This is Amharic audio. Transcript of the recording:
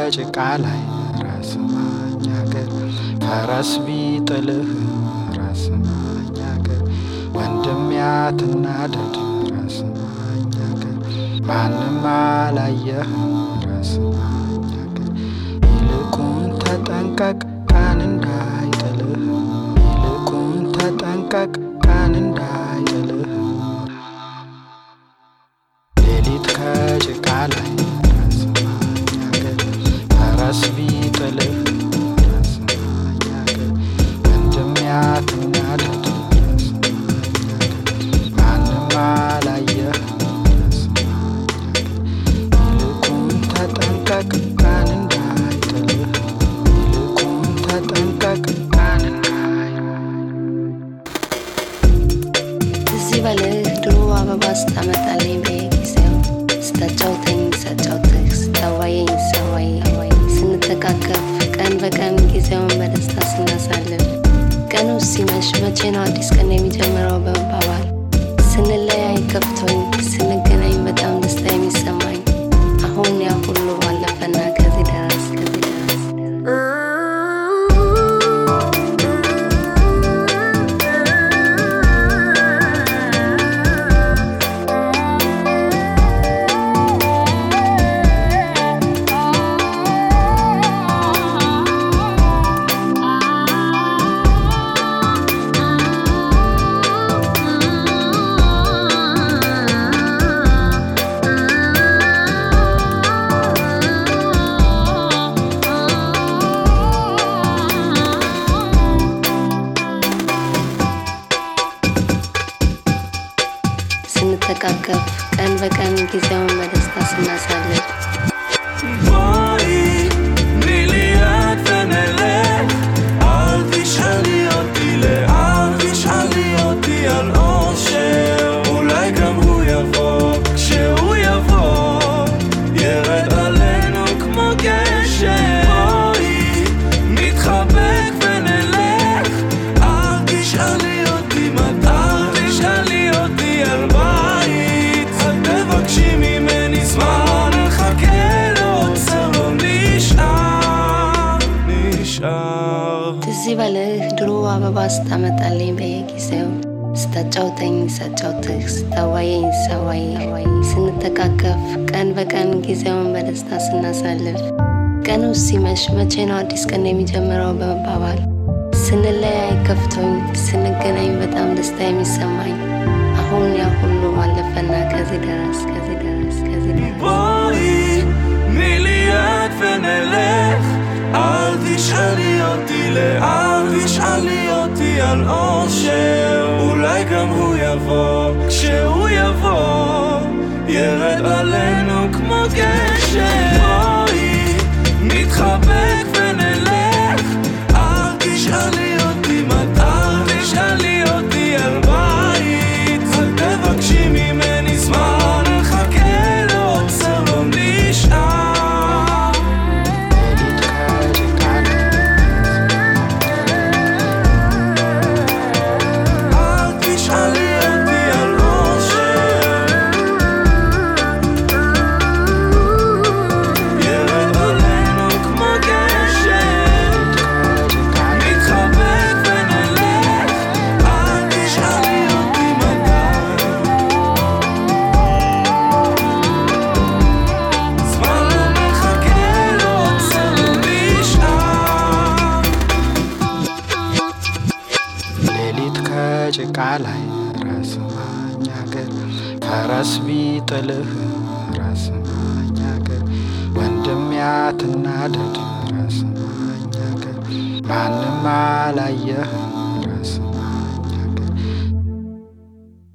ከጭቃ ላይ ራስ ማኝ አገር ፈረስ ቢጥልህ ራስ ማኝ አገር ወንድም ያትናደድ ራስ ማኝ አገር ማንም አላየህ ራስ ማኝ አገር ይልቁን ተጠንቀቅ ቀን እንዳይጥልህ ይልቁን ተጠንቀቅ ቀን እንዳይጥልህ ሌሊት ከጭቃ ላይ ራስ ማኝ አገር ፈረስ ቢጥልህ ራስ ማኝ አገር ወንድም ያትናደድ ራስ ማኝ አገር ማንም አላየህ ራስ ማኝ አገር ይልቁን ተጠንቀቅ ቀን እንዳይጥልህ ይልቁን ተጠንቀቅ ቀን እንዳይጥልህ ትዝ ይበልህ ድሮ አበባ ስታመጣልኝ በየጊዜው ስታጫውተኝ ሳጫውትህ ስታዋየኝ ሳዋይ ስንተቃቀፍ ቀን በቀን ጊዜውን በደስታ ስናሳልፍ ቀኑ ሲመሽ መቼ ነው አዲስ ቀን የሚጀምረው በመባባል ስንለያይ ከፍቶኝ ስንገናኝ በጣም ደስታ የሚሰማኝ አሁን ያ ሁሉ ባለፈና ከዚህ ደረስ ከዚህ ደረስ ስንተቃቀፍ ቀን በቀን ጊዜውን በደስታ ስናሳልፍ בואי, תני לי יד ונלך. אל תשאלי אותי לאן, תשאלי אותי על אושר. אולי גם הוא יבוא, כשהוא יבוא, ירד עלינו כמו גשם. בואי, נתחבק ונלך. אל תשאלי אותי מתי, אל תשאלי אותי על בית. אל תבקשי ממני זמן, נחכה לעוצר, לא נשאר, נשאר. ትዝ ይበልህ ድሮ አበባ ስታመጣልኝ በየጊዜው ስታጫውተኝ ሳጫውትህ ስታዋየኝ ሳዋይ ስንተቃቀፍ ቀን በቀን ጊዜውን በደስታ ስናሳልፍ ቀኑ ሲመሽ መቼ ነው አዲስ ቀን የሚጀምረው በመባባል ስንለያይ ከፍቶኝ ስንገናኝ በጣም ደስታ የሚሰማኝ አሁን ያ ሁሉ ባለፈና ከዚህ ደረስ ከዚህ ደረስ ከዚህ ደረስ בואי, תני לי יד ונלך. אל תשאלי אותי לאן, תשאלי אותי על אושר. אולי גם הוא יבוא, כשהוא יבוא, ירד עלינו כמו גשם. בואי, נתחבק ונלך. אל תשאלי אותי מתי, אל תשאלי אותי על בית. אל תבקשי ממני זמן, נחכה לעוצר, לא נשאר. ሌሊት ከጭቃ ላይ אל תשאלי אותי על אושר. ירד עלינו כמו גשם. ከጭቃ ላይ נתחבק ונלך. אל תשאלי אותי מתי. זמן לא מחכה, לא עוצר, לא נשאר. ሌሊት ከጭቃ ላይ ራስ ማኝ አገር ፈረስ ቢጥልህ ራስ ማኝ አገር ወንድም ያትናደድ ራስ ማኝ አገር ማንም አላየህ